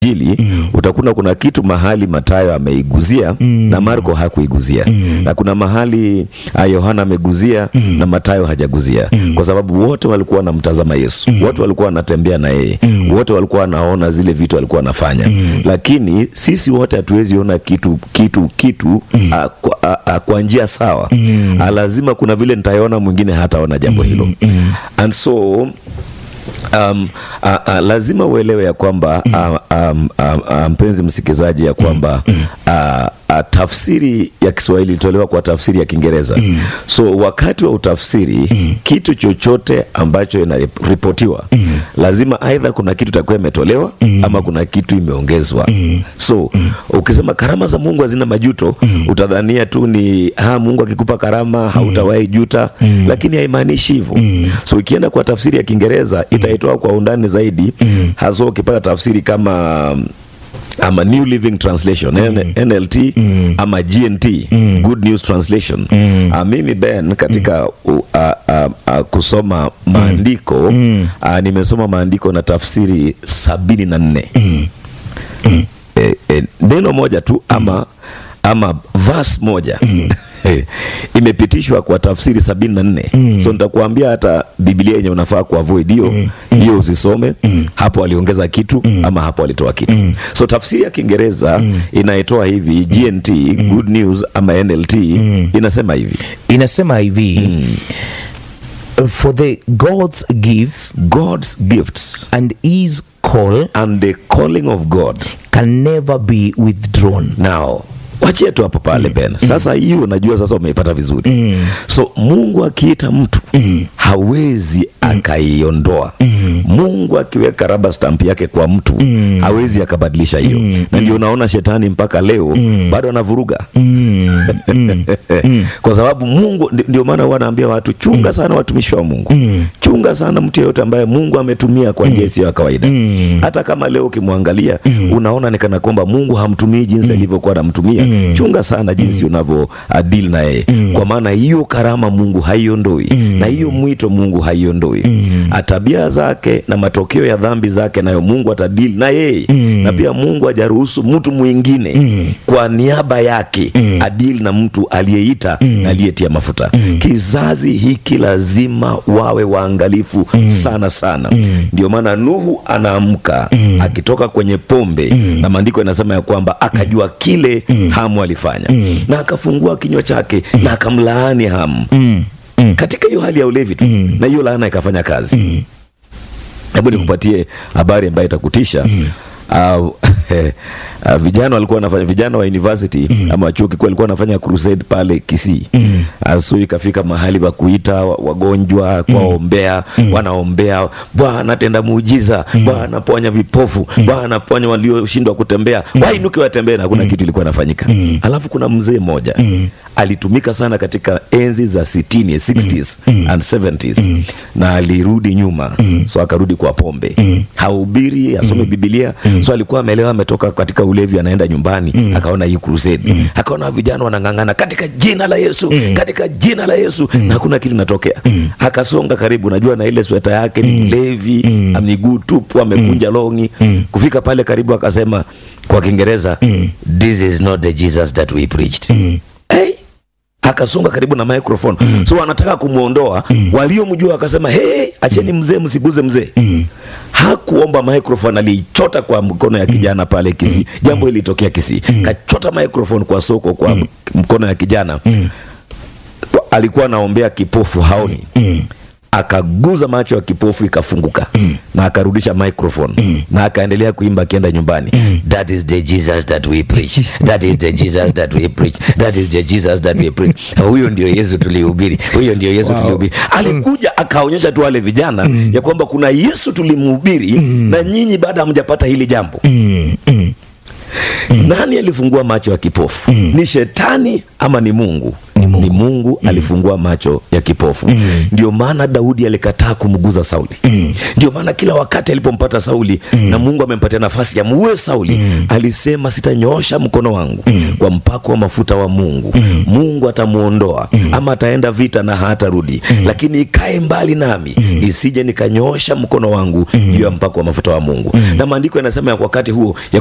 Injili mm. utakuta kuna kitu mahali Mathayo ameiguzia mm. na Marko hakuiguzia mm. na kuna mahali Yohana ameguzia mm. na Mathayo hajaguzia mm. kwa sababu wote walikuwa wanamtazama Yesu mm. wote walikuwa wanatembea na yeye mm. wote walikuwa wanaona zile vitu alikuwa anafanya mm. lakini sisi wote hatuwezi ona kitu kitu kitu mm. a, kwa, a, a, kwa njia sawa mm. a, lazima kuna vile nitaona mwingine hataona jambo hilo mm. and so Um, uh, uh, lazima uelewe ya kwamba uh, um, uh, uh, mpenzi msikilizaji ya kwamba uh, uh, tafsiri ya Kiswahili ilitolewa kwa tafsiri ya Kiingereza mm. so wakati wa utafsiri mm. kitu chochote ambacho inaripotiwa mm. lazima aidha kuna kitu itakuwa imetolewa mm. ama kuna kitu imeongezwa mm. so mm. ukisema karama za Mungu hazina majuto mm. utadhania tu ni ha, Mungu akikupa karama hautawahi juta mm. lakini haimaanishi hivyo mm. so ikienda kwa tafsiri ya Kiingereza itaitoa kwa undani zaidi mm. hasa ukipata tafsiri kama ama New Living Translation mm. NLT mm. ama GNT mm. Good News Translation mm. uh, mimi Ben katika uh, uh, uh, kusoma maandiko mm. uh, nimesoma maandiko na tafsiri sabini na nne mm. mm. e, e, neno moja tu ama ama verse moja mm. imepitishwa kwa tafsiri sabini na nne mm. so nitakuambia hata Biblia yenye unafaa kuavoid hiyo hiyo mm. usisome mm. hapo aliongeza kitu mm. ama hapo alitoa kitu mm. so tafsiri ya Kiingereza mm. inaitoa hivi GNT mm. Good News ama NLT mm. inasema hivi inasema hivi mm. for the God's gifts God's gifts and his call and the calling of God can never be withdrawn now wachie tu hapo pale mm. Ben sasa hiyo mm. unajua sasa umeipata vizuri mm. so Mungu akiita mtu mm. hawezi mm. akaiondoa mm. Mungu akiweka raba stamp yake kwa mtu mm. hawezi akabadilisha hiyo mm. na ndio unaona shetani mpaka leo mm. bado anavuruga mm. mm. kwa sababu Mungu ndio maana huwa anaambia watu chunga mm. sana watumishi wa Mungu mm. chunga sana mtu yeyote ambaye Mungu ametumia kwa njia isiyo ya kawaida mm. hata kama leo ukimwangalia mm. unaona ni kana kwamba Mungu hamtumii jinsi alivyokuwa anamtumia mm. chunga sana jinsi mm. unavyo adili na yeye mm. kwa maana hiyo karama Mungu haiondoi mm. na hiyo mwito Mungu haiondoi mm. tabia zake na matokeo ya dhambi zake nayo Mungu atadili na yeye mm. na pia Mungu hajaruhusu mtu mwingine mm. kwa niaba yake mm. adili na mtu aliyeita mm. na aliyetia mafuta mm. kizazi hiki lazima wawe waangalifu mm. sana sana mm. ndio maana Nuhu anaamka mm. akitoka kwenye pombe mm. na maandiko yanasema ya kwamba akajua kile mm. Hamu alifanya mm. na akafungua kinywa chake mm. na akamlaani Hamu mm. Mm. katika hiyo hali ya ulevi tu mm. na hiyo laana ikafanya kazi mm. hebu nikupatie habari ambayo itakutisha mm. Uh, uh, vijana walikuwa wanafanya vijana wa university mm. ama chuo kikuu walikuwa wanafanya crusade pale Kisii mm. asu ikafika mahali pa kuita wagonjwa kuwaombea mm. wanaombea Bwana tenda muujiza mm. Bwana ponya vipofu mm. Bwana ponya walioshindwa kutembea mm. wainuke watembee na hakuna mm. kitu ilikuwa inafanyika mm. alafu kuna mzee mmoja mm. alitumika sana katika enzi za 60 60s mm. and 70s mm. na alirudi nyuma mm. so akarudi kwa pombe mm. hahubiri asome mm. Biblia mm. so alikuwa ameelewa ametoka katika ulevi anaenda nyumbani mm. akaona hii crusade mm. akaona vijana wanang'ang'ana katika jina la Yesu mm. katika jina la Yesu mm. na hakuna kitu natokea mm. akasonga karibu najua na ile sweta yake ni mlevi mm. miguu tupu amekunja mm. longi mm. kufika pale karibu akasema kwa Kiingereza mm. this is not the Jesus that we preached mm. hey akasonga karibu na microphone mm. so wanataka kumwondoa mm. waliomjua akasema hey, acheni mzee msiguze mzee mm. hakuomba microphone aliichota kwa mkono ya kijana pale Kisii mm. jambo lilitokea Kisii mm. kachota microphone kwa soko kwa mm. mkono ya kijana mm. alikuwa anaombea kipofu haoni mm akaguza macho ya kipofu ikafunguka mm. na akarudisha microphone mm. na akaendelea kuimba akienda nyumbani mm. that is the Jesus that we preach that is the Jesus that we preach that is the Jesus that we preach huyo ndio Yesu tulihubiri huyo ndio Yesu wow. tulihubiri alikuja akaonyesha tu wale vijana mm. ya kwamba kuna Yesu tulimhubiri mm. na nyinyi baada hamjapata hili jambo mm. Mm. nani alifungua macho ya kipofu ni shetani ama ni mungu Ni Mungu. ni mungu alifungua macho ya kipofu ndio maana daudi alikataa kumguza sauli ndio maana kila wakati alipompata sauli na mungu amempatia nafasi ya muue sauli alisema sitanyoosha mkono wangu kwa mpako wa mafuta wa mungu mungu atamuondoa ama ataenda vita na hatarudi lakini ikae mbali nami isije nikanyoosha mkono wangu juu ya mpako wa mafuta wa mungu na maandiko yanasema ya wakati huo ya